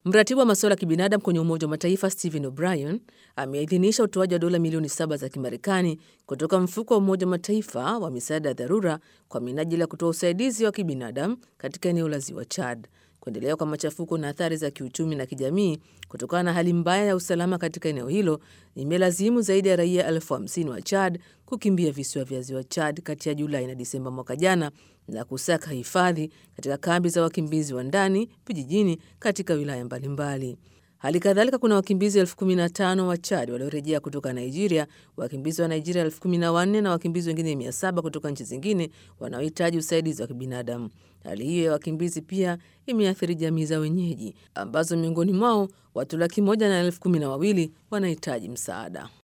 Mratibu wa masuala ya kibinadamu kwenye Umoja wa Mataifa Stephen O'Brien ameidhinisha utoaji wa dola milioni saba za Kimarekani kutoka mfuko wa Umoja wa Mataifa wa misaada ya dharura kwa minajili ya kutoa usaidizi wa kibinadamu katika eneo la ziwa Chad. Kuendelea kwa machafuko na athari za kiuchumi na kijamii kutokana na hali mbaya ya usalama katika eneo hilo imelazimu zaidi ya raia elfu hamsini wa Chad kukimbia visiwa vya ziwa Chad kati ya Julai na Disemba mwaka jana na kusaka hifadhi katika kambi za wakimbizi wa ndani vijijini katika wilaya mbalimbali. Hali kadhalika kuna wakimbizi elfu kumi na tano wa Chad waliorejea kutoka Nigeria, wakimbizi wa Nigeria elfu kumi na wanne na wakimbizi wengine mia saba kutoka nchi zingine wanaohitaji usaidizi wa kibinadamu. Hali hiyo ya wakimbizi pia imeathiri jamii za wenyeji ambazo miongoni mwao watu laki moja na elfu kumi na wawili wanahitaji msaada.